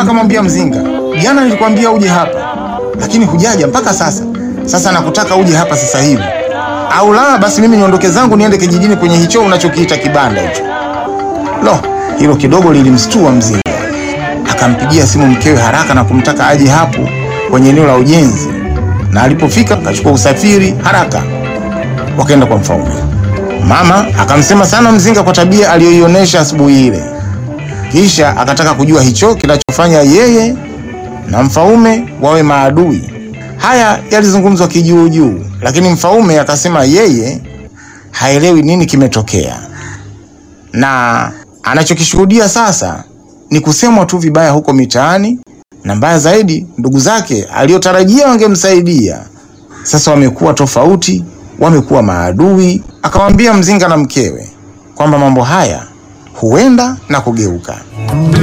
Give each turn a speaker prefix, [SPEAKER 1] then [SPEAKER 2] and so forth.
[SPEAKER 1] akamwambia Mzinga, jana nilikwambia uje hapa, lakini hujaja mpaka sasa. Sasa nakutaka uje hapa sasa hivi, au la basi mimi niondoke zangu niende kijijini kwenye hicho unachokiita kibanda hicho. Lo, hilo kidogo lilimstua Mzinga. Akampigia simu mkewe haraka na kumtaka aje hapo kwenye eneo la ujenzi, na alipofika akachukua usafiri haraka, wakaenda kwa Mfaume. Mama akamsema sana Mzinga kwa tabia aliyoionyesha asubuhi ile, kisha akataka kujua hicho kinachofanya yeye na Mfaume wawe maadui. Haya yalizungumzwa kijuujuu, lakini Mfaume akasema yeye haelewi nini kimetokea, na anachokishuhudia sasa ni kusemwa tu vibaya huko mitaani, na mbaya zaidi, ndugu zake aliyotarajia wangemsaidia sasa wamekuwa tofauti, wamekuwa maadui. Akamwambia Mzinga na mkewe kwamba mambo haya huenda na kugeuka.